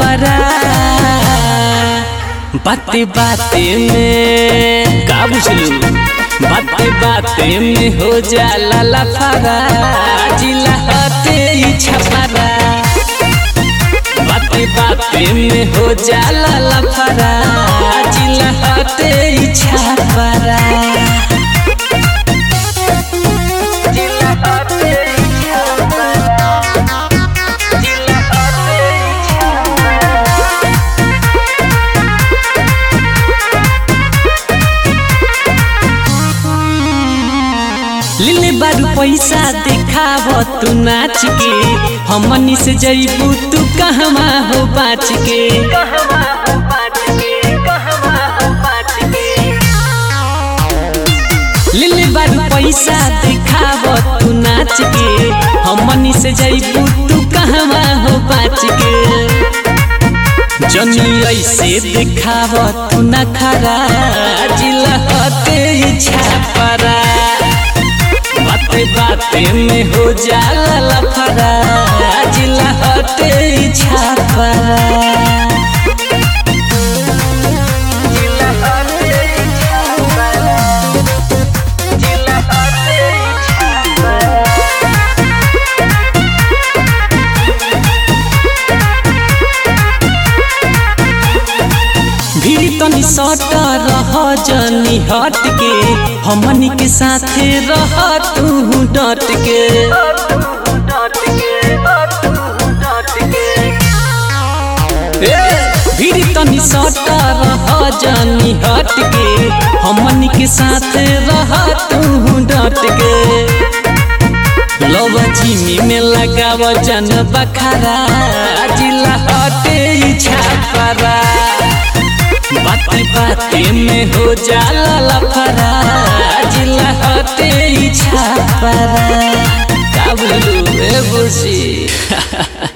लफरा बाते बाते में का बुझलू बाते बाते में हो जाला लफरा जिला हटे ई छपरा बाते बाते में हो जाला लफरा जिला हटे ई छपरा जिला हटे ई छपरा जिला हटे ई छपरा लिले बारू पैसा देखाव तू नाच के हमनी से जईबू तू कहवा हो बाच के लिले बारू पैसा देखाव तू नाच के हमनी से जईबू तू कहवा हो बाच के जनी ऐसे देखाव तू न खरा जिला हते छापरा बाते बाते में हो जाला लफरा जिला हटे छापरा जिला हटे छापरा जिला हटे छापरा भीड़ तनी सट रह जनी हट के हमनी के साथे रह तू डट के ए, भीड़ तनी सट रह जनी हट के हमनी के साथे रह तू डट के लवा जिमी में लगाव जन बखारा जिला हटे छापरा बाते बाते में हो जाला लफरा जिला हटे छापरा का बोलू ए बुसी